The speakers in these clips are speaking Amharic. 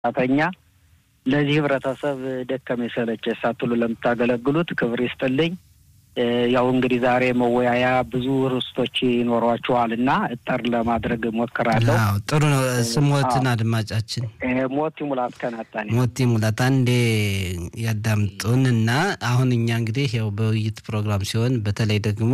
ሰራተኛ ለዚህ ህብረተሰብ ደከመ ሰለቸ ሳትሉ ለምታገለግሉት ክብር ይስጥልኝ። ያው እንግዲህ ዛሬ መወያያ ብዙ ርዕሶች ይኖሯቸዋል እና እጠር ለማድረግ ሞክራለሁ። ጥሩ ነው። ስሞትን አድማጫችን ሞቲ ሙላት ከናጣኔ ሞቲ ሙላት አንዴ ያዳምጡን እና አሁን እኛ እንግዲህ ያው በውይይት ፕሮግራም ሲሆን በተለይ ደግሞ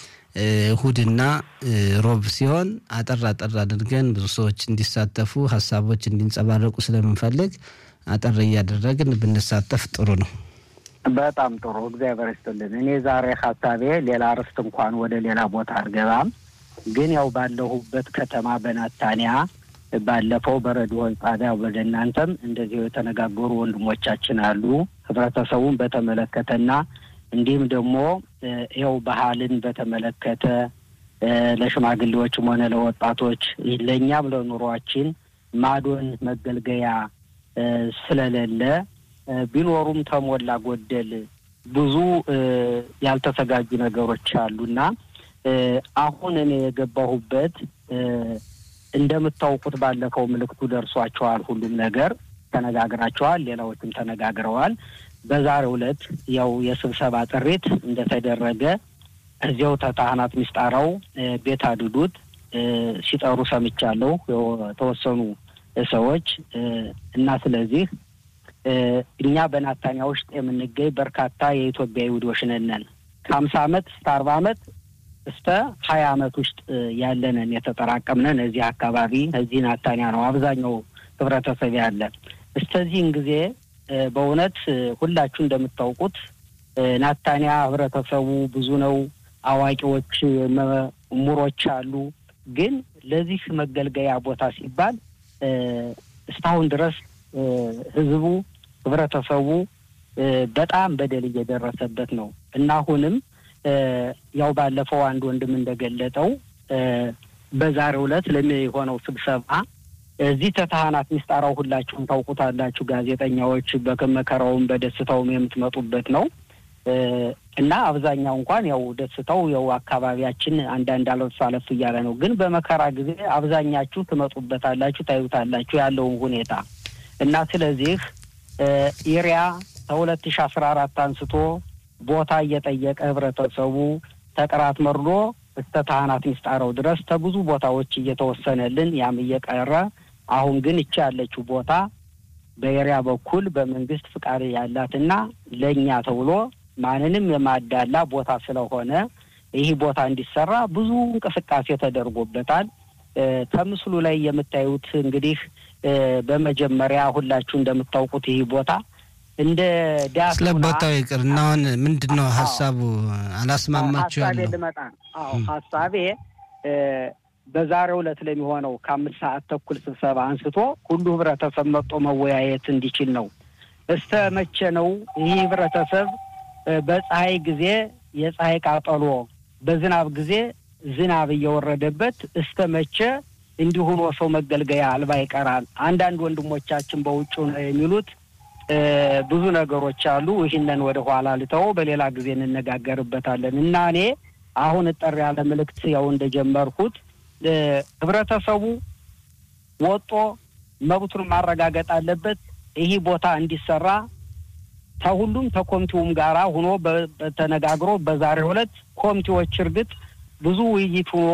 እሁድና ሮብ ሲሆን አጠር አጠር አድርገን ብዙ ሰዎች እንዲሳተፉ ሀሳቦች እንዲንጸባረቁ ስለምንፈልግ አጠር እያደረግን ብንሳተፍ ጥሩ ነው። በጣም ጥሩ እግዚአብሔር ይስጥልን። እኔ ዛሬ ሀሳቤ ሌላ ርዕስ እንኳን ወደ ሌላ ቦታ አልገባም፣ ግን ያው ባለሁበት ከተማ በናታንያ ባለፈው በረዲዮ ጣቢያ ወደ እናንተም እንደዚሁ የተነጋገሩ ወንድሞቻችን አሉ ህብረተሰቡን በተመለከተና እንዲሁም ደግሞ ይኸው ባህልን በተመለከተ ለሽማግሌዎችም ሆነ ለወጣቶች ለእኛም ለኑሯችን ማዶን መገልገያ ስለሌለ ቢኖሩም ተሞላ ጎደል ብዙ ያልተዘጋጁ ነገሮች አሉና አሁን እኔ የገባሁበት እንደምታውቁት ባለፈው ምልክቱ ደርሷቸዋል። ሁሉም ነገር ተነጋግራቸዋል። ሌላዎችም ተነጋግረዋል። በዛሬው ዕለት ያው የስብሰባ ጥሪት እንደተደረገ እዚያው ተካህናት ሚስጣራው ቤት አድዱት ሲጠሩ ሰምቻለሁ የተወሰኑ ሰዎች እና ስለዚህ እኛ በናታንያ ውስጥ የምንገኝ በርካታ የኢትዮጵያ ይሁዶች ነን። ከሀምሳ አመት እስከ አርባ አመት እስከ ሀያ አመት ውስጥ ያለንን የተጠራቀምነን እዚህ አካባቢ እዚህ ናታንያ ነው አብዛኛው ህብረተሰብ ያለ። እስከዚህን ጊዜ በእውነት ሁላችሁ እንደምታውቁት ናታንያ ህብረተሰቡ ብዙ ነው። አዋቂዎች፣ ምሁሮች አሉ። ግን ለዚህ መገልገያ ቦታ ሲባል እስካሁን ድረስ ህዝቡ ህብረተሰቡ በጣም በደል እየደረሰበት ነው እና አሁንም ያው ባለፈው አንድ ወንድም እንደገለጠው በዛሬው ዕለት ለሚሆነው ስብሰባ እዚህ ተካህናት ሚስጣራው ሁላችሁም ታውቁታላችሁ። ጋዜጠኛዎች በመከራውም በደስታውም የምትመጡበት ነው እና አብዛኛው እንኳን ያው ደስታው ያው አካባቢያችን አንዳንድ አለፍ አለፍ እያለ ነው። ግን በመከራ ጊዜ አብዛኛችሁ ትመጡበታላችሁ፣ ታዩታላችሁ ያለውን ሁኔታ እና ስለዚህ ኢሪያ ከሁለት ሺ አስራ አራት አንስቶ ቦታ እየጠየቀ ህብረተሰቡ ተቅራት መርዶ እስከ ካህናት ሚስጣረው ድረስ ከብዙ ቦታዎች እየተወሰነልን ያም እየቀረ አሁን ግን እቺ ያለችው ቦታ በኤሪያ በኩል በመንግስት ፍቃድ ያላትና ለእኛ ተብሎ ማንንም የማዳላ ቦታ ስለሆነ ይህ ቦታ እንዲሰራ ብዙ እንቅስቃሴ ተደርጎበታል። ከምስሉ ላይ የምታዩት እንግዲህ በመጀመሪያ ሁላችሁ እንደምታውቁት ይህ ቦታ እንደ ዳስ ስለ ቦታው ይቅር እና አሁን ምንድን ነው ሀሳቡ? አላስማማችሁ ያለው ልመጣ አዎ ሀሳቤ በዛሬው ዕለት ለሚሆነው ከአምስት ሰዓት ተኩል ስብሰባ አንስቶ ሁሉ ህብረተሰብ መጥቶ መወያየት እንዲችል ነው። እስተ መቼ ነው ይህ ህብረተሰብ በፀሐይ ጊዜ የፀሐይ ቃጠሎ፣ በዝናብ ጊዜ ዝናብ እየወረደበት እስተ መቼ እንዲሁ ሆኖ ሰው መገልገያ አልባ ይቀራል? አንዳንድ ወንድሞቻችን በውጭ ነው የሚሉት ብዙ ነገሮች አሉ። ይህንን ወደ ኋላ ልተው፣ በሌላ ጊዜ እንነጋገርበታለን እና እኔ አሁን እጠር ያለ ምልክት ያው እንደጀመርኩት ህብረተሰቡ ወጦ መብቱን ማረጋገጥ አለበት። ይህ ቦታ እንዲሰራ ከሁሉም ከኮሚቴውም ጋራ ሆኖ ተነጋግሮ በዛሬው ዕለት ኮሚቴዎች እርግጥ ብዙ ውይይት ሆኖ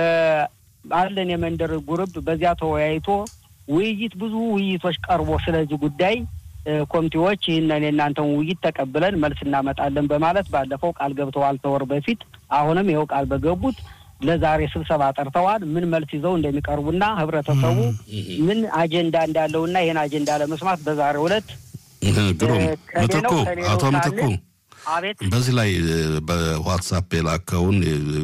ባለን የመንደር ጉርብ በዚያ ተወያይቶ ውይይት ብዙ ውይይቶች ቀርቦ ስለዚህ ጉዳይ ኮሚቴዎች ይህንን የእናንተን ውይይት ተቀብለን መልስ እናመጣለን በማለት ባለፈው ቃል ገብተዋል ተወር በፊት። አሁንም ይኸው ቃል በገቡት ለዛሬ ስብሰባ ጠርተዋል። ምን መልስ ይዘው እንደሚቀርቡና ህብረተሰቡ ምን አጀንዳ እንዳለውና ይህን አጀንዳ ለመስማት በዛሬው ዕለት ግሩም ምትኩ አቶ ምትኩ አቤት በዚህ ላይ በዋትሳፕ የላከውን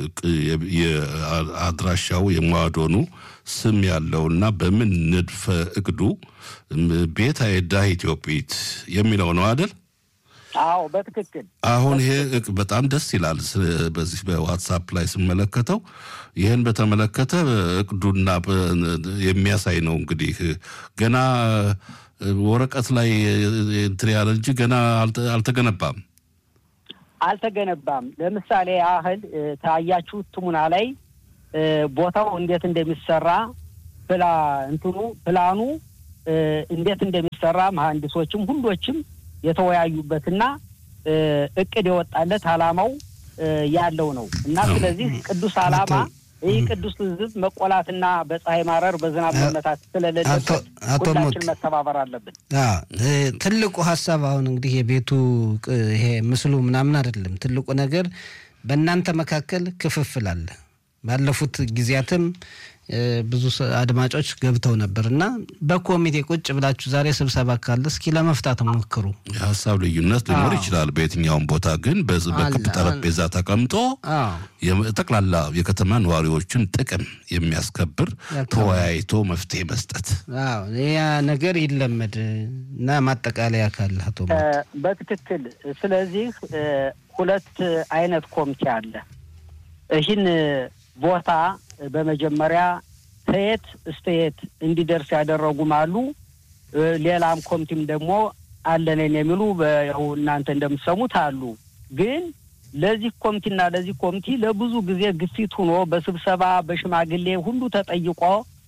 አድራሻው የማዶኑ ስም ያለውና በምን ንድፈ እቅዱ ቤት አይዳ ኢትዮጵት የሚለው ነው አይደል? አዎ በትክክል አሁን ይሄ በጣም ደስ ይላል። በዚህ በዋትሳፕ ላይ ስመለከተው ይህን በተመለከተ እቅዱና የሚያሳይ ነው። እንግዲህ ገና ወረቀት ላይ እንትን ያለ እንጂ ገና አልተገነባም አልተገነባም። ለምሳሌ ያህል ታያችሁት ትሙና ላይ ቦታው እንዴት እንደሚሰራ ፕላ እንትኑ ፕላኑ እንዴት እንደሚሰራ መሀንዲሶችም ሁሎችም የተወያዩበትና እቅድ የወጣለት አላማው ያለው ነው እና ስለዚህ ቅዱስ አላማ ይህ ቅዱስ ሕዝብ መቆላትና በፀሐይ ማረር በዝናብ መመታት ስለሌለበት ሁላችን መተባበር አለብን። ትልቁ ሀሳብ አሁን እንግዲህ የቤቱ ይሄ ምስሉ ምናምን አይደለም። ትልቁ ነገር በእናንተ መካከል ክፍፍል አለ። ባለፉት ጊዜያትም ብዙ አድማጮች ገብተው ነበር እና በኮሚቴ ቁጭ ብላችሁ ዛሬ ስብሰባ ካለ እስኪ ለመፍታት ሞክሩ። የሀሳብ ልዩነት ሊኖር ይችላል በየትኛውም ቦታ ግን በክብ ጠረጴዛ ተቀምጦ ጠቅላላ የከተማ ነዋሪዎችን ጥቅም የሚያስከብር ተወያይቶ መፍትሄ መስጠት ያ ነገር ይለመድ እና ማጠቃለያ ካለ አቶ በትክክል ስለዚህ ሁለት አይነት ኮሚቴ አለ ይህን ቦታ በመጀመሪያ ከየት እስከ የት እንዲደርስ ያደረጉም አሉ። ሌላም ኮሚቴም ደግሞ አለንን የሚሉ ያው እናንተ እንደምትሰሙት አሉ። ግን ለዚህ ኮሚቴና ለዚህ ኮሚቴ ለብዙ ጊዜ ግፊት ሆኖ በስብሰባ በሽማግሌ ሁሉ ተጠይቆ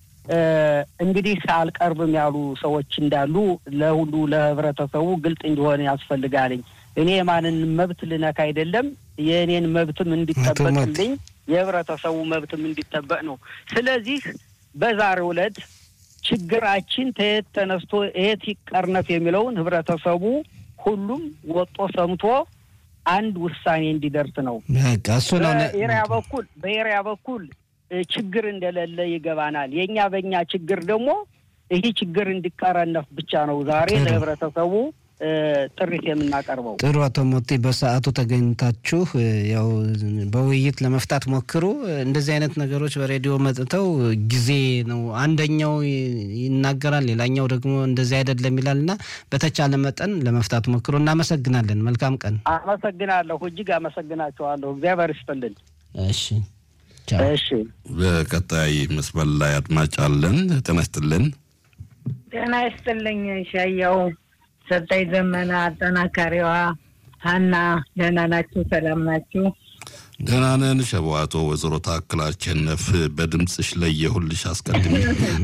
እንግዲህ አልቀርብም ያሉ ሰዎች እንዳሉ ለሁሉ ለህብረተሰቡ ግልጽ እንዲሆን ያስፈልጋልኝ። እኔ የማንን መብት ልነካ አይደለም የእኔን መብትም እንዲጠበቅልኝ የህብረተሰቡ መብትም እንዲጠበቅ ነው። ስለዚህ በዛሬው ዕለት ችግራችን ተየት ተነስቶ የት ይቀርነፍ የሚለውን ህብረተሰቡ ሁሉም ወጦ ሰምቶ አንድ ውሳኔ እንዲደርስ ነው። በኤሪያ በኩል በኤሪያ በኩል ችግር እንደሌለ ይገባናል። የእኛ በእኛ ችግር ደግሞ ይህ ችግር እንዲቀረነፍ ብቻ ነው ዛሬ ለህብረተሰቡ ጥሪት የምናቀርበው። ጥሩ አቶ ሞቴ በሰዓቱ ተገኝታችሁ ያው በውይይት ለመፍታት ሞክሩ። እንደዚህ አይነት ነገሮች በሬዲዮ መጥተው ጊዜ ነው አንደኛው ይናገራል፣ ሌላኛው ደግሞ እንደዚህ አይደለም ይላል እና በተቻለ መጠን ለመፍታት ሞክሩ። እናመሰግናለን። መልካም ቀን። አመሰግናለሁ። እጅግ አመሰግናቸዋለሁ። እግዚአብሔር ይስጥልን። እሺ እሺ። በቀጣይ መስመር ላይ አድማጭ አለን። ጤና ይስጥልን። ጤና ይስጥልኝ ሻያው ሰጠኝ ዘመና አጠናካሪዋ ሀና ደህና ናችሁ? ሰላም ናችሁ? ደህና ነን። ሸዋቶ ወይዘሮ ታክል አሸነፍ በድምፅሽ ለየሁልሽ አስቀድሜ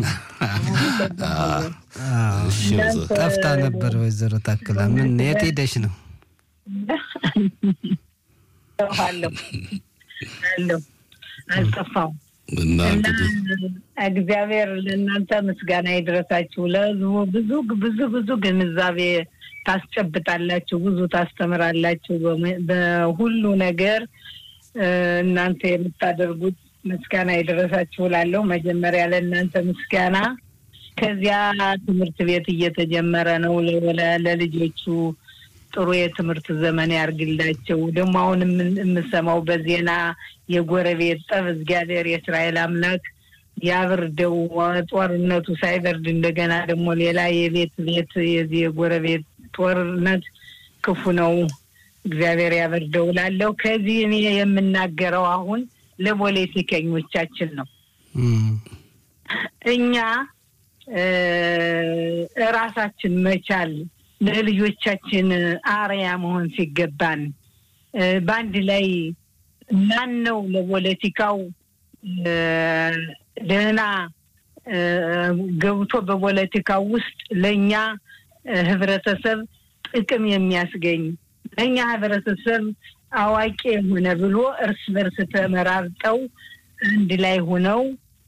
ጠፍታ ነበር። ወይዘሮ ታክላ ምን የት ሄደሽ ነው? አለሁ አለሁ አልጠፋሁም። እና እንግዲህ እግዚአብሔር ለእናንተ ምስጋና ይድረሳችሁ። ለህዝቡ ብዙ ብዙ ብዙ ግንዛቤ ታስጨብጣላችሁ፣ ብዙ ታስተምራላችሁ። በሁሉ ነገር እናንተ የምታደርጉት ምስጋና ይድረሳችሁ እላለሁ። መጀመሪያ ለእናንተ ምስጋና። ከዚያ ትምህርት ቤት እየተጀመረ ነው። ለልጆቹ ጥሩ የትምህርት ዘመን ያርግላቸው። ደግሞ አሁን የምሰማው በዜና የጎረቤት ጠብ እግዚአብሔር የእስራኤል አምላክ ያብርደው። ጦርነቱ ሳይበርድ እንደገና ደግሞ ሌላ የቤት ቤት የዚህ የጎረቤት ጦርነት ክፉ ነው። እግዚአብሔር ያበርደው እላለሁ። ከዚህ እኔ የምናገረው አሁን ለፖለቲከኞቻችን ነው። እኛ እራሳችን መቻል ለልጆቻችን አርያ መሆን ሲገባን በአንድ ላይ ማን ነው ለፖለቲካው ደህና ገብቶ በፖለቲካው ውስጥ ለእኛ ህብረተሰብ ጥቅም የሚያስገኝ ለእኛ ህብረተሰብ አዋቂ የሆነ ብሎ እርስ በርስ ተመራርጠው አንድ ላይ ሆነው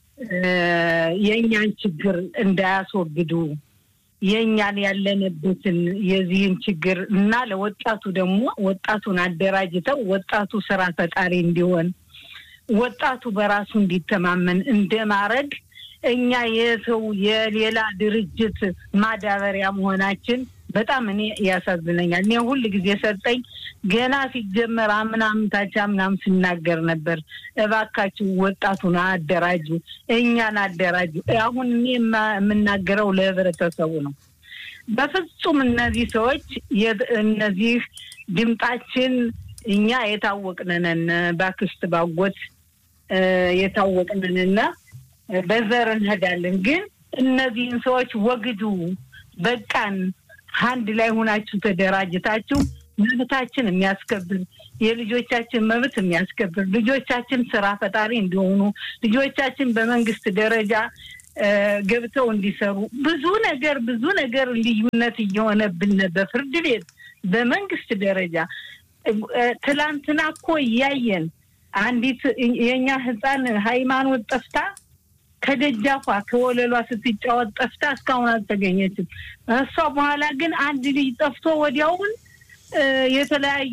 የእኛን ችግር እንዳያስወግዱ የእኛን ያለንበትን የዚህን ችግር እና ለወጣቱ ደግሞ ወጣቱን አደራጅተው ወጣቱ ስራ ፈጣሪ እንዲሆን ወጣቱ በራሱ እንዲተማመን እንደማድረግ እኛ የሰው የሌላ ድርጅት ማዳበሪያ መሆናችን በጣም እኔ ያሳዝነኛል። እኔ ሁል ጊዜ ሰጠኝ ገና ሲጀመር አምናም ታች አምናም ስናገር ነበር። እባካችሁ ወጣቱን አደራጁ፣ እኛን አደራጁ። አሁን እኔ የምናገረው ለህብረተሰቡ ነው። በፍጹም እነዚህ ሰዎች እነዚህ ድምጣችን እኛ የታወቅንነን ባክስት ባጎት የታወቅንንና በዘር እንሄዳለን። ግን እነዚህን ሰዎች ወግዱ፣ በቃን አንድ ላይ ሆናችሁ ተደራጅታችሁ መብታችን የሚያስከብር የልጆቻችን መብት የሚያስከብር ልጆቻችን ስራ ፈጣሪ እንዲሆኑ ልጆቻችን በመንግስት ደረጃ ገብተው እንዲሰሩ ብዙ ነገር ብዙ ነገር ልዩነት እየሆነብን በፍርድ ቤት በመንግስት ደረጃ ትላንትና እኮ እያየን አንዲት የእኛ ህፃን ሃይማኖት ጠፍታ ከደጃፏ ከወለሏ ስትጫወት ጠፍታ እስካሁን አልተገኘችም። እሷ በኋላ ግን አንድ ልጅ ጠፍቶ ወዲያውን የተለያየ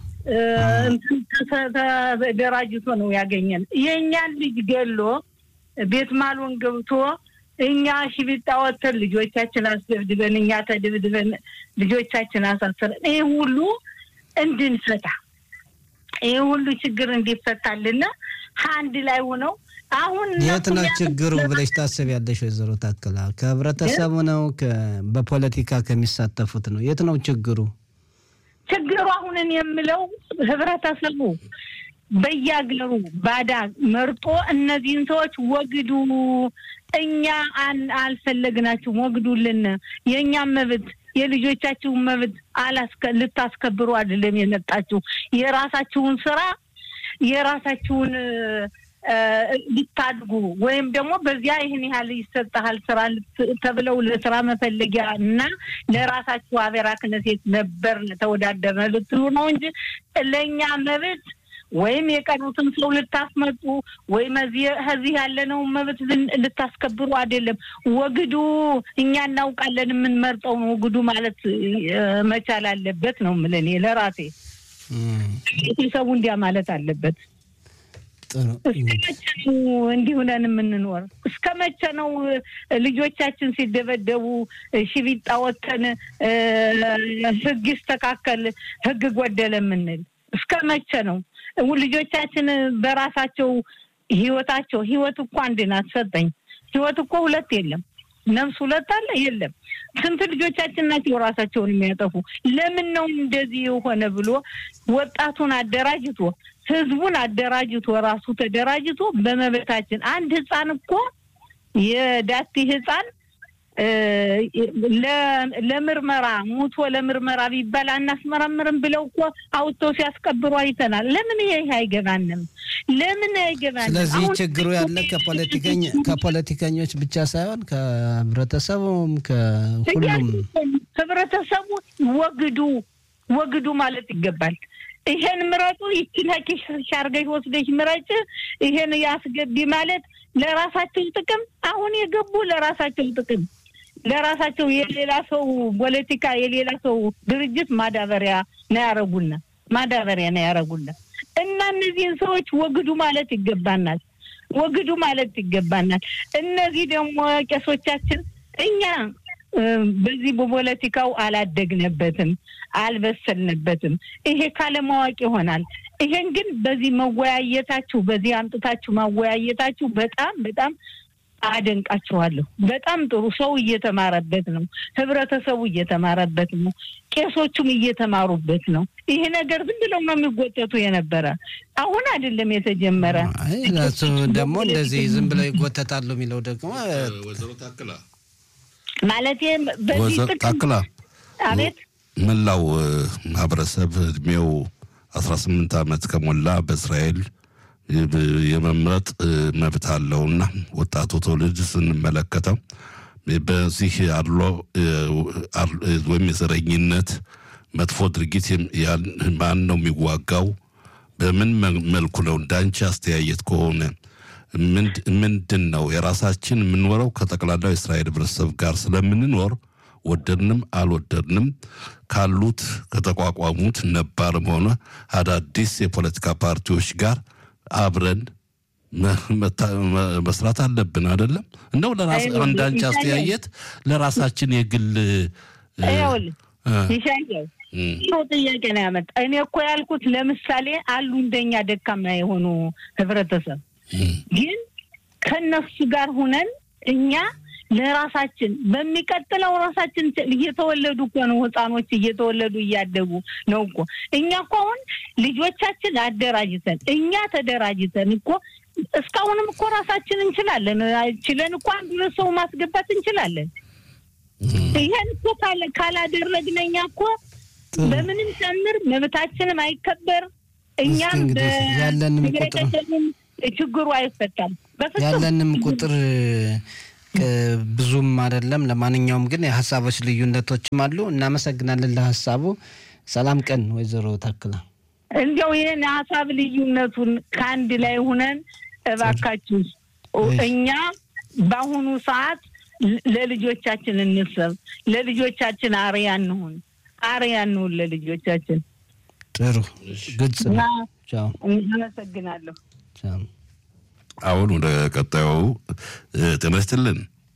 ተደራጅቶ ነው ያገኘን። የእኛን ልጅ ገሎ ቤት ማሎን ገብቶ እኛ ሽቢጣ ወጥተን ልጆቻችን አስደብድበን እኛ ተደብድበን ልጆቻችን አሳስረን ይህ ሁሉ እንድንፈታ ይህ ሁሉ ችግር እንዲፈታልና አንድ ላይ ሆነው አሁን የት ነው ችግሩ ብለሽ ታስቢያለሽ? ወይዘሮ ታክላ ከህብረተሰቡ ነው በፖለቲካ ከሚሳተፉት ነው? የት ነው ችግሩ? ችግሩ አሁንን የምለው ህብረተሰቡ በየአገሩ ባዳ መርጦ እነዚህን ሰዎች ወግዱ፣ እኛ አልፈለግናችሁም፣ ወግዱልን፣ የእኛም መብት የልጆቻችሁን መብት ልታስከብሩ አይደለም የመጣችሁ የራሳችሁን ስራ የራሳችሁን ሊታድጉ ወይም ደግሞ በዚያ ይህን ያህል ይሰጠሃል ስራ ተብለው ለስራ መፈለጊያ እና ለራሳችሁ አቤራ ክነሴት ነበር ተወዳደርነ ልትሉ ነው እንጂ ለእኛ መብት ወይም የቀሩትን ሰው ልታስመጡ ወይም ከዚህ ያለነውን መብት ልታስከብሩ አይደለም። ወግዱ፣ እኛ እናውቃለን የምንመርጠውን ወግዱ ማለት መቻል አለበት ነው የምልህ እኔ ለራሴ ቤተሰቡ እንዲያ ማለት አለበት። እስከ መቼ ነው እንዲህ ሆነን የምንኖር? እስከ መቼ ነው ልጆቻችን ሲደበደቡ ሽቢጣ ወተን ህግ ይስተካከል ህግ ጎደለ የምንል? እስከ መቼ ነው ልጆቻችን በራሳቸው ህይወታቸው ህይወት እኮ አንድ ናት ሰጠኝ ህይወት እኮ ሁለት የለም ነፍስ ሁለት አለ የለም ስንት ልጆቻችን ናቸው ራሳቸውን የሚያጠፉ ለምን ነው እንደዚህ የሆነ ብሎ ወጣቱን አደራጅቶ ህዝቡን አደራጅቶ ራሱ ተደራጅቶ በመበታችን አንድ ህፃን እኮ የዳቲ ህፃን ለምርመራ ሙቶ ለምርመራ ቢባል አናስመረምርም ብለው እኮ አውጥተው ሲያስቀብሩ አይተናል። ለምን ይሄ አይገባንም? ለምን አይገባንም? ስለዚህ ችግሩ ያለ ከፖለቲከኞች ብቻ ሳይሆን ከህብረተሰቡም ከሁሉም ህብረተሰቡ ወግዱ ወግዱ ማለት ይገባል። ይሄን ምረጡ፣ ይችን ኪስሽ አድርገሽ ወስደሽ ምረጭ፣ ይሄን ያስገቢ ማለት ለራሳቸው ጥቅም አሁን የገቡ ለራሳቸው ጥቅም ለራሳቸው የሌላ ሰው ፖለቲካ የሌላ ሰው ድርጅት ማዳበሪያ ነው ያረጉና ማዳበሪያ ነው ያረጉና እና እነዚህን ሰዎች ወግዱ ማለት ይገባናል። ወግዱ ማለት ይገባናል። እነዚህ ደግሞ ቄሶቻችን እኛ በዚህ በፖለቲካው አላደግነበትም፣ አልበሰልንበትም። ይሄ ካለማወቅ ይሆናል። ይሄን ግን በዚህ መወያየታችሁ በዚህ አምጥታችሁ ማወያየታችሁ በጣም በጣም አደንቃችኋለሁ። በጣም ጥሩ ሰው እየተማረበት ነው። ህብረተሰቡ እየተማረበት ነው። ቄሶቹም እየተማሩበት ነው። ይሄ ነገር ዝም ብለው ነው የሚጎተቱ የነበረ አሁን አይደለም የተጀመረ። እሱ ደግሞ እንደዚህ ዝም ብለው ይጎተታሉ የሚለው ደግሞ ወይዘሮ ታክላ ማለት በዚህ ታክላ አቤት መላው ማህበረሰብ እድሜው አስራ ስምንት ዓመት ከሞላ በእስራኤል የመምረጥ መብት አለውና ወጣቱ ትውልድ ስንመለከተው በዚህ አድሎ ወይም የዘረኝነት መጥፎ ድርጊት ማን ነው የሚዋጋው? በምን መልኩ ነው? እንዳንቺ አስተያየት ከሆነ ምንድን ነው የራሳችን የምንኖረው ከጠቅላላው የእስራኤል ህብረተሰብ ጋር ስለምንኖር ወደድንም አልወደድንም ካሉት ከተቋቋሙት ነባርም ሆነ አዳዲስ የፖለቲካ ፓርቲዎች ጋር አብረን መስራት አለብን። አይደለም እንደው ለራስ አንዳንቺ አስተያየት ለራሳችን የግል ይሻያው ጥሩ ጥያቄ ነው ያመጣ። እኔ እኮ ያልኩት ለምሳሌ አሉ እንደኛ ደካማ የሆኑ ህብረተሰብ ግን ከነሱ ጋር ሁነን እኛ ለራሳችን በሚቀጥለው ራሳችን እየተወለዱ እኮ ነው ህፃኖች እየተወለዱ እያደጉ ነው እኮ እኛ እኮ አሁን ልጆቻችን አደራጅተን እኛ ተደራጅተን እኮ እስካሁንም እኮ ራሳችን እንችላለን ችለን እኮ አንድ ሁለት ሰው ማስገባት እንችላለን። ይሄን እኮ ካላደረግን እኛ እኮ በምንም ጨምር መብታችንም አይከበር እኛም ያለንም ቁጥር ችግሩ አይፈታም። ያለንም ቁጥር ብዙም አይደለም። ለማንኛውም ግን የሀሳቦች ልዩነቶችም አሉ። እናመሰግናለን ለሀሳቡ። ሰላም ቀን ወይዘሮ ታክላ። እንዲያው ይህን ሀሳብ ልዩነቱን ከአንድ ላይ ሁነን እባካችሁ እኛ በአሁኑ ሰዓት ለልጆቻችን እንሰብ፣ ለልጆቻችን አርያ እንሁን፣ አርያ እንሁን ለልጆቻችን። ጥሩ ግልጽ እና ነው። አመሰግናለሁ። አሁን ወደ ቀጣዩ ጤና ይስጥልን።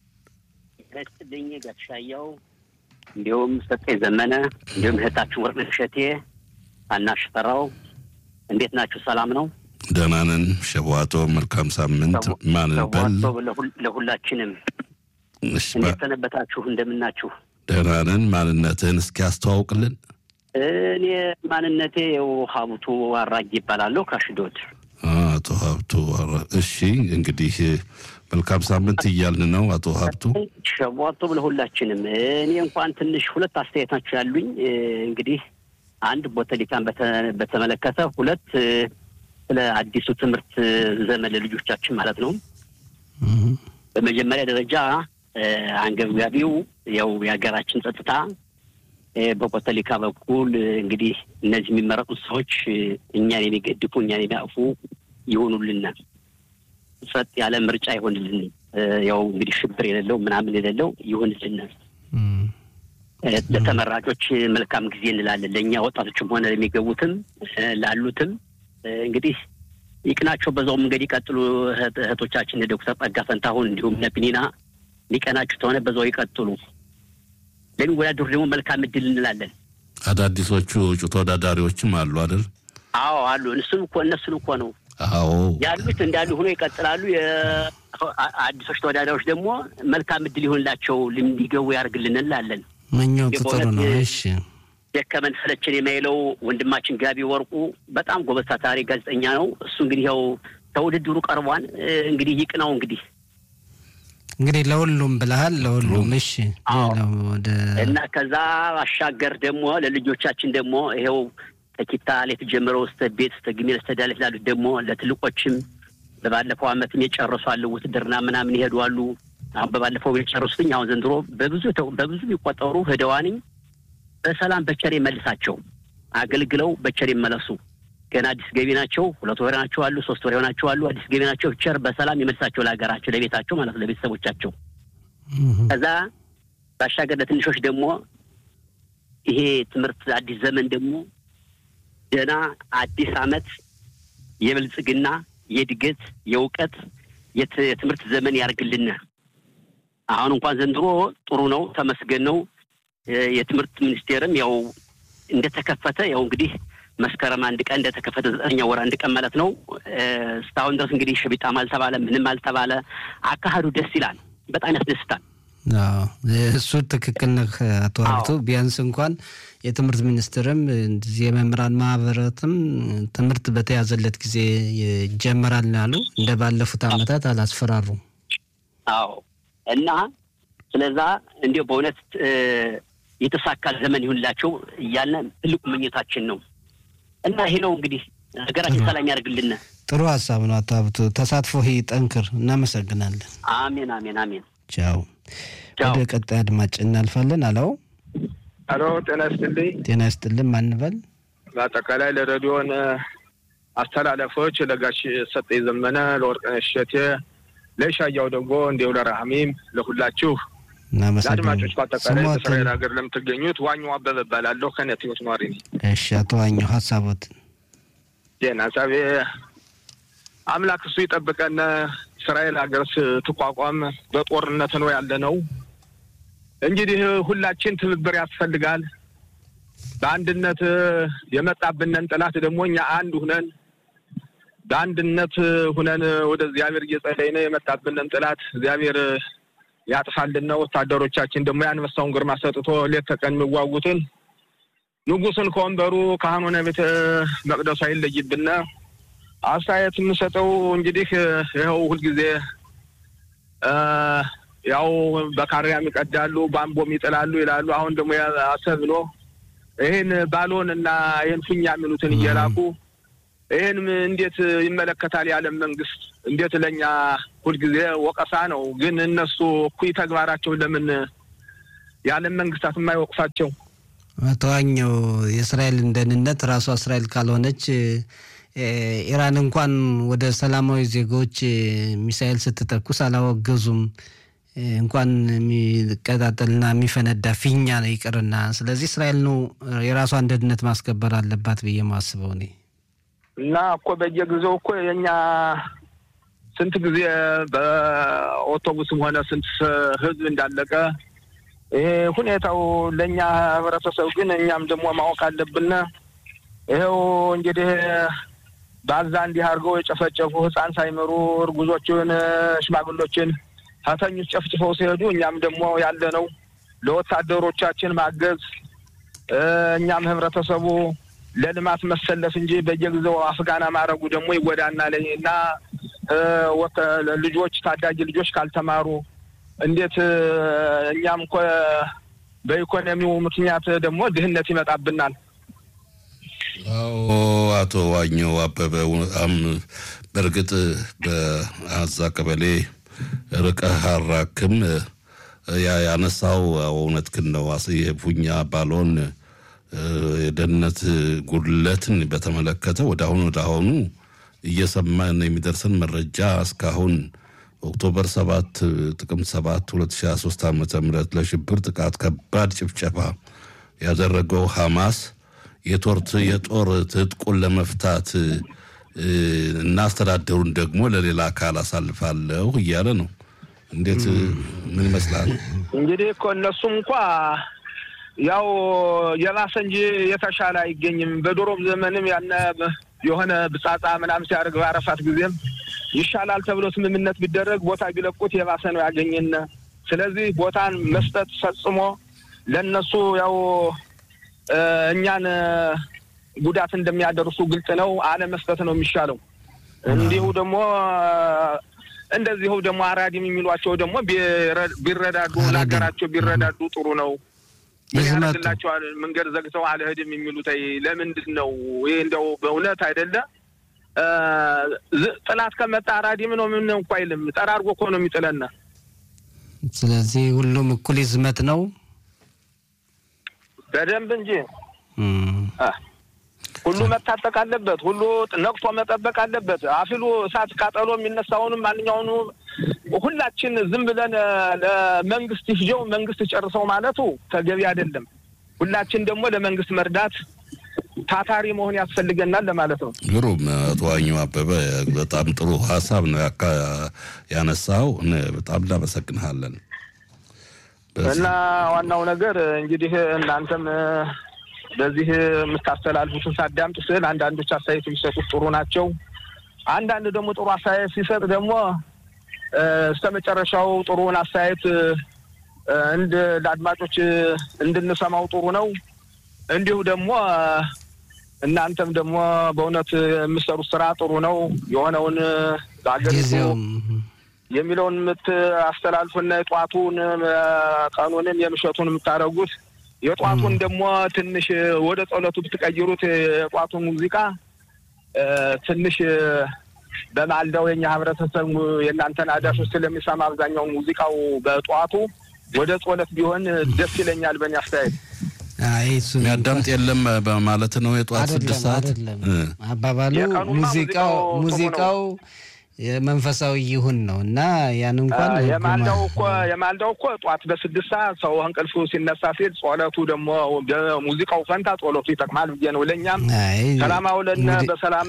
ይስጥልኝ ጋሻያው፣ እንዲሁም ሰጠኝ ዘመነ፣ እንዲሁም እህታችን ወርቅነሽ እሸቴ፣ አናሽ ፈራው እንዴት ናችሁ? ሰላም ነው? ደህና ነን። ሸዋቶ መልካም ሳምንት። ማንን በል ሰዋቶ ለሁላችንም እሺ፣ እንዴት ሰነበታችሁ? እንደምናችሁ? ደህና ነን። ማንነትህን እስኪ አስተዋውቅልን። እኔ ማንነቴ ያው ሀብቱ አራጊ ይባላለሁ ከአሽዶድ። አቶ ሀብቱ አራ- እሺ፣ እንግዲህ መልካም ሳምንት እያልን ነው። አቶ ሀብቱ ሸዋቶ ለሁላችንም። እኔ እንኳን ትንሽ ሁለት አስተያየት ናቸው ያሉኝ። እንግዲህ አንድ ቦተሊካን በተ- በተመለከተ፣ ሁለት ስለ አዲሱ ትምህርት ዘመን ለልጆቻችን ማለት ነው። እህ፣ በመጀመሪያ ደረጃ አንገብጋቢው ያው የሀገራችን ጸጥታ እ፣ በኮተሊካ በኩል እ፣ እንግዲህ እነዚህ የሚመረጡት ሰዎች እ፣ እኛን የሚገድፉ እኛን የሚያቅፉ ይሆኑልን፣ ጸጥ ያለ ምርጫ ይሆንልን። እ፣ ያው እንግዲህ ሽብር የሌለው ምናምን የሌለው ይሆንልን። እህ፣ እ፣ ለተመራጮች መልካም ጊዜ እንላለን። ለእኛ ወጣቶችም ሆነ ለሚገቡትም እ፣ ላሉትም እ፣ እንግዲህ ይቅናቸው፣ በዛው መንገድ ይቀጥሉ። እህት- እህቶቻችን ዶክተር ጸጋ ፈንታሁን እንዲሁም ነቢኒና ሊቀናችሁ ተሆነ በዛው ይቀጥሉ። ለሚወዳደሩ ደግሞ መልካም እድል እንላለን። አዳዲሶቹ እጩ ተወዳዳሪዎችም አሉ አይደል? አዎ አሉ። እነሱን እኮ እነሱን እኮ ነው አዎ ያሉት እንዳሉ ሆኖ ይቀጥላሉ። የ- አ- አዲሶች ተወዳዳሪዎች ደግሞ መልካም እድል ይሆንላቸው እንዲገቡ ያደርግልን እንላለን። ምኞቱ ጥሩ ነው። የበእውነት እሺ ደከመን ሰለቸን የማይለው ወንድማችን ጋቢ ወርቁ በጣም ጎበዝ ታታሪ ጋዜጠኛ ነው። እሱ እንግዲህ ያው ከውድድሩ ቀርቧን እንግዲህ ይቅናው እንግዲህ እንግዲህ ለሁሉም ብለሃል። ለሁሉም እሺ። አዎ። ሌላው ወደ እና ከዛ ባሻገር ደግሞ ለልጆቻችን ደግሞ ይኸው ከኪታ ሌት ጀምረው እስተ ቤት እስተ ግሜል እስተ ዳሌት ላሉት ደግሞ ለትልቆችም በባለፈው ዓመትም የጨረሱ አሉ ውትድርና ምናምን ይሄዱ አሉ። አሁን በባለፈው የጨረሱትኝ አሁን ዘንድሮ በብዙ የተው- በብዙ የሚቆጠሩ ህደዋንኝ በሰላም በቸር መልሳቸው አገልግለው በቸር ይመለሱ። ገና አዲስ ገቢ ናቸው። ሁለት ወር ናቸው አሉ፣ ሶስት ወር ናቸው አሉ። አዲስ ገቢ ናቸው። ቸር በሰላም ይመልሳቸው ለሀገራቸው፣ ለቤታቸው ማለት ነው፣ ለቤተሰቦቻቸው እህ፣ ከዛ ባሻገር ለትንሾች ደግሞ ይሄ ትምህርት አዲስ ዘመን ደግሞ ገና አዲስ ዓመት የብልጽግና የእድገት የእውቀት የት- የትምህርት ዘመን ያርግልን። አሁን እንኳን ዘንድሮ ጥሩ ነው፣ ተመስገን ነው። የ- የትምህርት ሚኒስቴርም ያው እንደተከፈተ ያው እንግዲህ መስከረም አንድ ቀን እንደተከፈተ ዘጠነኛ ወር አንድ ቀን ማለት ነው። እ፣ እስካሁን ድረስ እንግዲህ ሽቢጣም አልተባለ ምንም አልተባለ። አካሄዱ ደስ ይላል፣ በጣም ያስደስታል። አዎ እሱ ትክክል ነህ አቶ ሀብቱ። ቢያንስ እንኳን የትምህርት ሚኒስትርም እንደዚህ የመምህራን ማህበራትም ትምህርት በተያዘለት ጊዜ ይጀመራል ነው ያሉ። እንደ ባለፉት ዓመታት አላስፈራሩም። አዎ እና ስለዛ እንዲሁ በእውነት እ፣ የተሳካ ዘመን ይሁንላቸው እያልን ትልቁ ምኞታችን ነው እና ይሄ ነው እንግዲህ ሀገራችን ሰላም ያደርግልን። ጥሩ ሀሳብ ነው አቶ ሀብቱ። ተሳትፎ ጠንክር። እናመሰግናለን። አሜን አሜን አሜን። ቻው። ቻው። ወደ ቀጣይ አድማጭ እናልፋለን። አለው አሎ ጤና ይስጥልኝ። ጤና ይስጥልን። ማንበል በአጠቃላይ ለሬዲዮን አስተላለፎች ለጋሽ ሰጠኝ ዘመነ፣ ለወርቅነሽ እሸቴ፣ ለሻያው ደግሞ እንዲሁ ለራህሚም ለሁላችሁ እናመሰግናለን። ለአድማጮች በአጠቃላይ ስሞትን በእስራኤል ሀገር ለምትገኙት ዋኛው አበበ እባላለሁ ከነቲዮት ኗሪ ነኝ። እሺ፣ አቶ ዋኘው ሀሳቦትን ዜና ሀሳቤ አምላክ እሱ ይጠብቀን። እስራኤል ሀገር ስትቋቋም በጦርነት ነው ያለ ነው። እንግዲህ ሁላችን ትብብር ያስፈልጋል። በአንድነት የመጣብንን ጠላት ደግሞ እኛ አንድ ሁነን በአንድነት ሁነን ወደ እግዚአብሔር እየጸለይን የመጣብንን ጠላት እግዚአብሔር ያጥፋልን። ወታደሮቻችን ደግሞ የአንበሳውን ግርማ ሰጥቶ ሌት ተቀን የሚዋጉትን ንጉሱን ከወንበሩ ካህኑን ቤተ መቅደሱ አይለይብን። አስተያየት የምሰጠው እንግዲህ ይኸው ሁልጊዜ እ ያው በካሪያም ይቀዳሉ በአምቦም ይጥላሉ ይላሉ። አሁን ደግሞ አሰብ ብሎ ይህን ባሎን እና ይህን ፊኛ የሚሉትን እየላኩ ይህን እንዴት ይመለከታል የዓለም መንግስት? እንዴት ለእኛ ሁልጊዜ ወቀሳ ነው። ግን እነሱ እኩይ ተግባራቸው ለምን የዓለም መንግስታት የማይወቅሳቸው? ተዋኘው የእስራኤልን ደህንነት ራሷ እስራኤል ካልሆነች ኢራን እንኳን ወደ ሰላማዊ ዜጎች ሚሳኤል ስትተኩስ አላወገዙም። እንኳን የሚቀጣጠልና የሚፈነዳ ፊኛ ነው ይቅርና። ስለዚህ እስራኤል ነው የራሷን ደህንነት ማስከበር አለባት ብዬ ማስበው እኔ እና እኮ በየጊዜው እኮ የእኛ ስንት ጊዜ በአውቶቡስም ሆነ ስንት ህዝብ እንዳለቀ ይሄ ሁኔታው ለእኛ ህብረተሰብ ግን እኛም ደግሞ ማወቅ አለብን። ይኸው እንግዲህ በአዛ እንዲህ አድርገው የጨፈጨፉ ህፃን ሳይመሩ እርጉዞችን፣ ሽማግሎችን ተተኞች ጨፍጭፈው ሲሄዱ እኛም ደግሞ ያለ ነው ለወታደሮቻችን ማገዝ እኛም ህብረተሰቡ ለልማት መሰለፍ እንጂ በየጊዜው አፍጋና ማድረጉ ደግሞ ይጎዳናል እና ልጆች ታዳጊ ልጆች ካልተማሩ እንዴት እኛም እኮ በኢኮኖሚው ምክንያት ደግሞ ድህነት ይመጣብናል። አዎ አቶ ዋኘው አበበ በእርግጥ በአዛ ቀበሌ ርቀህ አራክም ያነሳው እውነትህን ነው። የፉኛ ባሎን የደህንነት ጉድለትን በተመለከተ ወደ አሁኑ ወደ አሁኑ እየሰማን የሚደርሰን መረጃ እስካሁን ኦክቶበር ሰባት ጥቅምት ሰባት ሁለት ሺ ሀያ ሶስት ዓመተ ምህረት ለሽብር ጥቃት ከባድ ጭፍጨፋ ያደረገው ሐማስ የቶርት የጦር ትጥቁን ለመፍታት እና አስተዳደሩን ደግሞ ለሌላ አካል አሳልፋለሁ እያለ ነው። እንዴት ምን ይመስላል? እንግዲህ እኮ እነሱም እንኳ ያው የባሰ እንጂ የተሻለ አይገኝም። በድሮም ዘመንም ያነ የሆነ ብጻጻ ምናምን ሲያደርግ በአረፋት ጊዜም ይሻላል ተብሎ ስምምነት ቢደረግ ቦታ ቢለቁት የባሰ ነው ያገኘን። ስለዚህ ቦታን መስጠት ፈጽሞ ለእነሱ ያው እኛን ጉዳት እንደሚያደርሱ ግልጽ ነው። አለመስጠት ነው የሚሻለው። እንዲሁ ደግሞ እንደዚሁ ደግሞ አራዲም የሚሏቸው ደግሞ ቢረዳዱ ለሀገራቸው ቢረዳዱ ጥሩ ነው። ምን ያደርግላቸዋል? መንገድ ዘግተው አልሄድም የሚሉት ለምንድን ነው? ይህ እንደው በእውነት አይደለ ጥላት ከመጣ አራዲም ነው ምን እንኳ አይልም። ጠራርጎ እኮ ነው የሚጥለን። ስለዚህ ሁሉም እኩል ይዝመት ነው በደንብ እንጂ ሁሉ መታጠቅ አለበት። ሁሉ ነቅቶ መጠበቅ አለበት። አፊሉ እሳት ቃጠሎ የሚነሳውንም ማንኛውኑ ሁላችን ዝም ብለን ለመንግስት ይፍጀው መንግስት ጨርሰው ማለቱ ተገቢ አይደለም። ሁላችን ደግሞ ለመንግስት መርዳት ታታሪ መሆን ያስፈልገናል ለማለት ነው። ግሩም አቶ ዋኘው አበበ በጣም ጥሩ ሀሳብ ነው ያነሳው። በጣም እናመሰግንሃለን። እና ዋናው ነገር እንግዲህ እናንተም በዚህ የምታስተላልፉትን ሳዳምጥ ስል አንዳንዶች አስተያየት የሚሰጡት ጥሩ ናቸው። አንዳንድ ደግሞ ጥሩ አስተያየት ሲሰጥ ደግሞ እስከ መጨረሻው ጥሩውን አስተያየት እንድ ለአድማጮች እንድንሰማው ጥሩ ነው። እንዲሁ ደግሞ እናንተም ደግሞ በእውነት የምትሰሩት ስራ ጥሩ ነው። የሆነውን በአገሪቱ የሚለውን የምታስተላልፉና የጧቱን ቀኑንም የምሸቱን የምታደርጉት የጧቱን ደግሞ ትንሽ ወደ ጸሎቱ ብትቀይሩት የጧቱ ሙዚቃ ትንሽ በማልዳው የኛ ህብረተሰብ የእናንተን አዳሾች ስለሚሰማ አብዛኛው ሙዚቃው በጠዋቱ ወደ ጸሎት ቢሆን ደስ ይለኛል። በእኔ አስተያየት የሚያዳምጥ የለም በማለት ነው። የጠዋት ስድስት ሰዓት አባባሉ ሙዚቃው ሙዚቃው የመንፈሳዊ ይሁን ነው እና ያን እንኳን የማልዳው እኮ የማልዳው እኮ ጠዋት በስድስት ሰዓት ሰው እንቅልፉ ሲነሳ ሲል ጸሎቱ ደግሞ ሙዚቃው ፈንታ ጸሎቱ ይጠቅማል ብዬ ነው። ለእኛም ሰላም አውለን በሰላም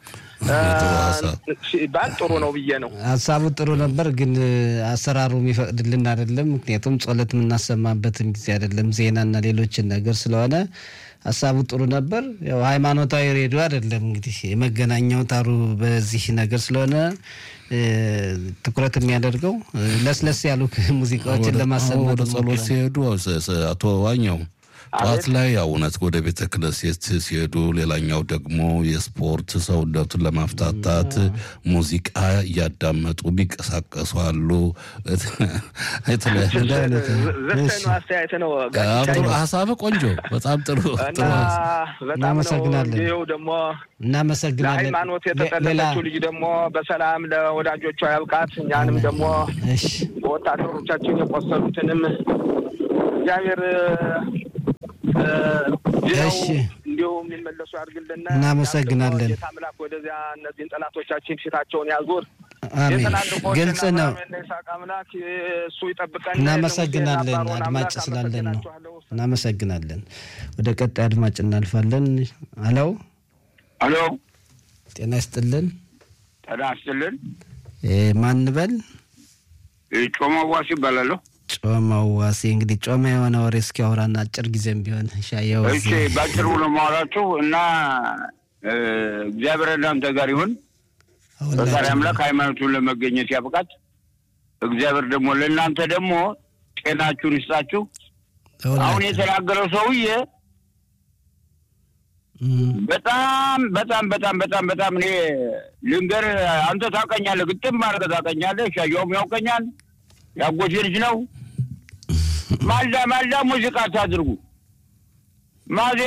ሲባል ጥሩ ነው ብዬ ነው። ሀሳቡ ጥሩ ነበር፣ ግን አሰራሩ የሚፈቅድልን አይደለም። ምክንያቱም ጸሎት የምናሰማበትን ጊዜ አይደለም፣ ዜናና ሌሎችን ነገር ስለሆነ ሀሳቡ ጥሩ ነበር። ያው ሃይማኖታዊ ሬዲዮ አይደለም እንግዲህ የመገናኛው ታሩ በዚህ ነገር ስለሆነ ትኩረት የሚያደርገው ለስለስ ያሉ ሙዚቃዎችን ለማሰማት ወደ ጸሎት ሲሄዱ አቶ ዋኘው ጠዋት ላይ ያው እውነት ወደ ቤተ ክህነት ሲሄዱ፣ ሌላኛው ደግሞ የስፖርት ሰውነቱን ለማፍታታት ሙዚቃ እያዳመጡ የሚንቀሳቀሱ አሉ። አስተያየት ነው። ሀሳብ ቆንጆ፣ በጣም ጥሩ እና በጣም ነው። ይኸው ደግሞ እናመሰግናለን። ለሃይማኖት የተጠለለችው ልጅ ደግሞ በሰላም ለወዳጆቿ ያብቃት። እኛንም ደግሞ ወታደሮቻችን የቆሰሉትንም እግዚአብሔር እሺ እንዲሁ የሚመለሱ ያድርግልን። እናመሰግናለን። ጌታ አምላክ ወደዚያ እነዚህን ጠላቶቻችን ፊታቸውን ያዙር። አሜን። ግልጽ ነው። ይስሐቅ አምላክ እሱ ይጠብቀን። እናመሰግናለን። አድማጭ ስላለን ነው። እናመሰግናለን። ወደ ቀጣይ አድማጭ እናልፋለን። አለው አሎ፣ ጤና ይስጥልን። ጤና ይስጥልን። ማን በል? ጮማ ዋሲ ይባላለሁ። ጮማው ዋሴ እንግዲህ ጮማ የሆነ ወሬ እስኪ አውራና አጭር ጊዜም ቢሆን ሻየው። እሺ፣ በአጭሩ ነው የማወራችሁ እና እግዚአብሔር እናንተ ጋር ይሁን። ፈጣሪ አምላክ ሃይማኖቱን ለመገኘት ያብቃት። እግዚአብሔር ደግሞ ለእናንተ ደግሞ ጤናችሁን ይስጣችሁ። አሁን የተናገረው ሰውዬ በጣም በጣም በጣም በጣም በጣም እኔ ልንገር፣ አንተ ታውቀኛለህ፣ ግጥም አድርገህ ታውቀኛለህ። ሻየውም ያውቀኛል፣ ያጎቴ ልጅ ነው። ማልዳ ማልዳ ሙዚቃ አታድርጉ። ማዜ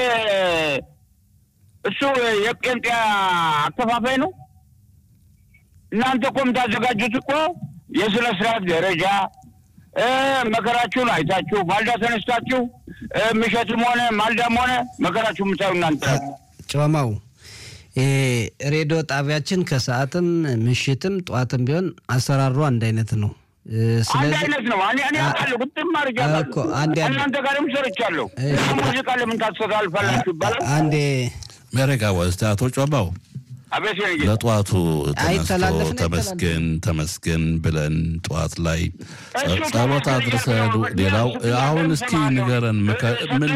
እሱ የጴንጤ አከፋፋይ ነው። እናንተ እኮ የምታዘጋጁት እኮ የስነ ስርዓት ደረጃ መከራችሁን አይታችሁ ማልዳ ተነስታችሁ ምሸትም ሆነ ማልዳም ሆነ መከራችሁ የምታዩ እናንተ ጮማው ሬዲዮ ጣቢያችን ከሰዓትም ምሽትም ጠዋትም ቢሆን አሰራሩ አንድ አይነት ነው። አንድ አይነት ነው። እኔ እኔ አውቃለሁ ግጥም አድርጌያለሁ። እናንተ ጋርም ሰርቻለሁ። ሙዚቃ ለምን ታስተላልፋላችሁ ይባላል። አንዴ መረጋ ወስድ አቶ ጮማው አቤት ለጠዋቱ ተነስቶ ተመስገን ተመስገን ብለን ጠዋት ላይ ጸሎት አድርሰን ሌላው አሁን እስኪ ንገረን ምን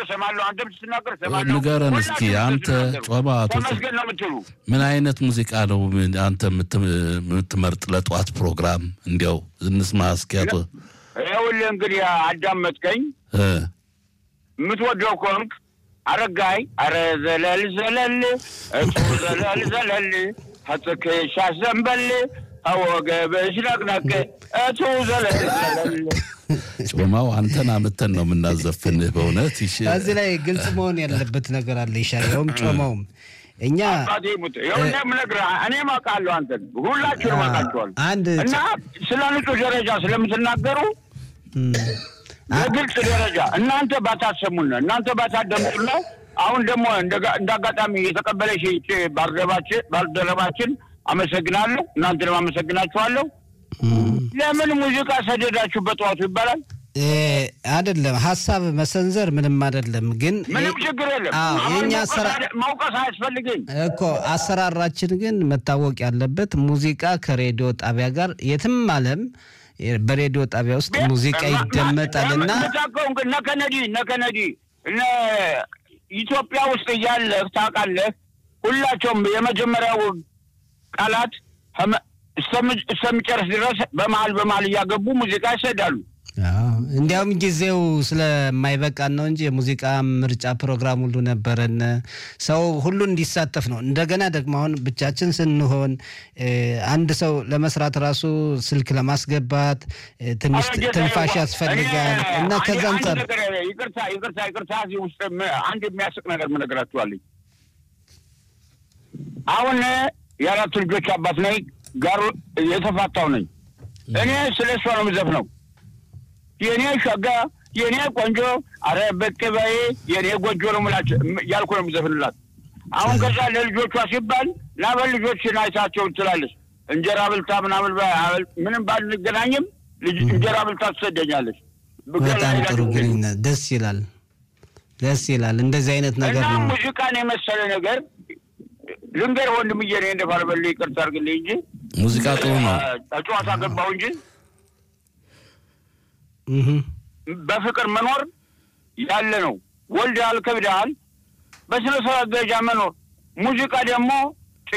ንገረን እስኪ አንተ ጮማ ምን አይነት ሙዚቃ ነው አንተ የምትመርጥ ለጠዋት ፕሮግራም እንዲያው እንስማ እስኪ አቶ ይኸውልህ እንግዲህ አዳመጥከኝ የምትወደው ከሆንክ አረጋይ አረ ዘለል ዘለል እጡ ዘለል ዘለል ከትከሻ ዘንበል አወገብሽ ነቅነቅ እቱ ዘለል ዘለል ጮማው አንተን አምተን ነው የምናዘፍንህ። በእውነት እዚህ ላይ ግልጽ መሆን ያለበት ነገር አለ። ይሻለውም ጮማውም እኛ ምነግርህ እኔም አውቃለሁ፣ አንተን ሁላችሁንም አውቃችኋል። እና ስለ ንጹህ ደረጃ ስለምትናገሩ በግልጽ ደረጃ እናንተ ባታሰሙን እናንተ ባታደምጡና አሁን ደግሞ እንደ አጋጣሚ የተቀበለሽ ባልደረባችን አመሰግናለሁ። እናንተንም አመሰግናችኋለሁ። ለምን ሙዚቃ ሰደዳችሁ በጠዋቱ ይባላል? አይደለም ሀሳብ መሰንዘር ምንም አይደለም፣ ግን ምንም ችግር የለም። የኛ መውቀስ አያስፈልግኝ እኮ አሰራራችን ግን መታወቅ ያለበት ሙዚቃ ከሬዲዮ ጣቢያ ጋር የትም ዓለም በሬዲዮ ጣቢያ ውስጥ ሙዚቃ ይደመጣል እና እነ ከነዲ እነ ከነዲ እነ ኢትዮጵያ ውስጥ እያለህ ታውቃለህ፣ ሁላቸውም የመጀመሪያው ቃላት እስከሚጨርስ ድረስ በመሀል በመሀል እያገቡ ሙዚቃ ይሰዳሉ። እንዲያውም ጊዜው ስለማይበቃን ነው እንጂ የሙዚቃ ምርጫ ፕሮግራም ሁሉ ነበረን። ሰው ሁሉ እንዲሳተፍ ነው። እንደገና ደግሞ አሁን ብቻችን ስንሆን አንድ ሰው ለመስራት ራሱ ስልክ ለማስገባት ትንሽ ትንፋሽ ያስፈልጋል እና ከዛ አንጻር ይቅርታ ይቅርታ ይቅርታ እዚህ ውስጥ አንድ የሚያስቅ ነገር ምነግራችኋለኝ። አሁን የአራቱ ልጆች አባት ነኝ፣ ጋር የተፋታው ነኝ። እኔ ስለ እሷ ነው የምዘፍነው የኔ ሸጋ የኔ ቆንጆ አረ ብቅ በይ የኔ ጎጆ ነው ምላች ያልኩ ነው የምዘፍንላት። አሁን ከዛ ለልጆቿ ሲባል ናበል ልጆችን አይታቸው ትላለች። እንጀራ ብልታ ምናምን ምንም ባንገናኝም እንጀራ ብልታ ትሰደኛለች። በጣም ጥሩ ግንኙነት፣ ደስ ይላል፣ ደስ ይላል። እንደዚህ አይነት ነገር እና ነው። ሙዚቃን የመሰለ ነገር ልንገር ወንድምዬ፣ እኔ እንደ ባልበል ይቅርታ አድርግልኝ እንጂ ሙዚቃ ጥሩ ነው። ጨዋታ ገባሁ እንጂ በፍቅር መኖር ያለ ነው። ወልደሃል፣ ከብደሃል፣ በስነ ስርዓት ደረጃ መኖር። ሙዚቃ ደግሞ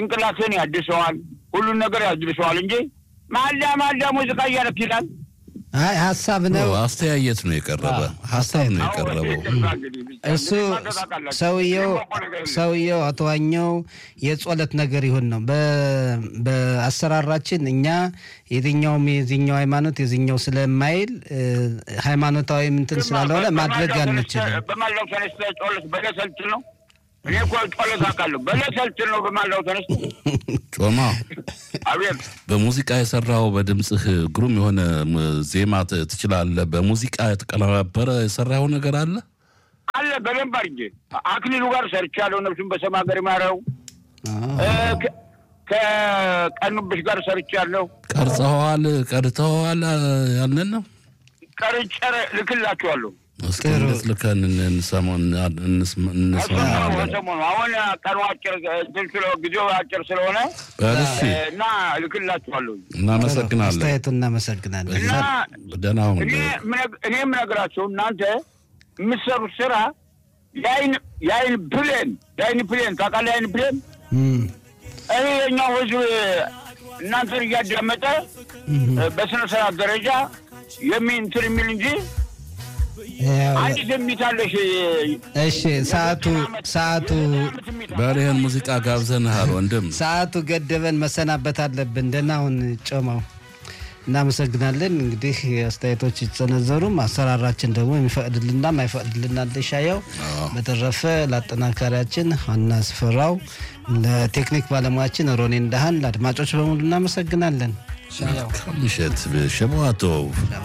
ጭንቅላትን ያድሰዋል፣ ሁሉን ነገር ያድሰዋል እንጂ ማልዳ ማልዳ ሙዚቃ እያለክ ይላል። አይ ሀሳብ ነው አስተያየት ነው የቀረበ ሀሳብ ነው የቀረበው። እሱ ሰውየው ሰውየው አቶ ዋኘው የጾለት ነገር ይሁን ነው። በ- በአሰራራችን እኛ የትኛውም የዚኛው ሃይማኖት የዚኛው ስለማይል እ፣ ሃይማኖታዊ እንትን ስላልሆነ ማድረግ አንችልም። በማላው ተነስተ ጮለት በለሰልት ነው። እኔ እኮ ጮለት አውቃለሁ። በለሰልት ነው በማላው ተነስተ ጮማ አቤት በሙዚቃ የሰራው በድምፅህ ግሩም የሆነ ም- ዜማ ት- ትችላለህ። በሙዚቃ የተቀነባበረ የሰራው ነገር አለ። አለ በደንብ አድርጌ አክሊሉ ጋር ሰርቻለሁ። ነፍሱን በሰማ ሀገር ይማረው። እ፣ ከ- ከቀኑብሽ ጋር ሰርቻለሁ። ቀርጸኸዋል፣ ቀድተኸዋል። አ- ያንን ነው ቀርጬ ልክላችኋለሁ። እስኪ እንዴት ልከን እንሰማው እንስማ እሱ ነው እንስማ። ሰሞኑ አሁን ቀኑ አጭር እንትን ስለ- ጊዜው አጭር ስለሆነ እሺ እ፣ እና ልክላችኋለሁ እናመሰግናለን። አስተያየቱን እናመሰግናለን። እና ደህና ሁን። እኔ ምነግ- እኔ የምነግራቸው እናንተ የምትሰሩት ስራ የአይን የአይን ፕሌን የአይን ፕሌን ታውቃለህ? የአይን ፕሌን እም፣ እኔ የኛው ህዝብ እናንተን እያዳመጠ በስነ ስርዓት ደረጃ የሚ እንትን የሚል እንጂ ያው፣ አንድ ትንቢታለሽ እሺ ሰዓቱ ሰዓቱ በሬህን ሙዚቃ ጋብዘንሃል ወንድም። ሰዓቱ ገደበን መሰናበት አለብን። ደህና ሁን ጮማው። እናመሰግናለን። እንግዲህ አስተያየቶች ይጸነዘሩም አሰራራችን ደግሞ የሚፈቅድልና ማይፈቅድልና እንደሻየው። በተረፈ ለአጠናካሪያችን ዋና ስፍራው ለቴክኒክ ባለሙያችን ሮኔ እንዳሃን ለአድማጮች በሙሉ እናመሰግናለን። ሻያው ምሽት ሸበዋቶ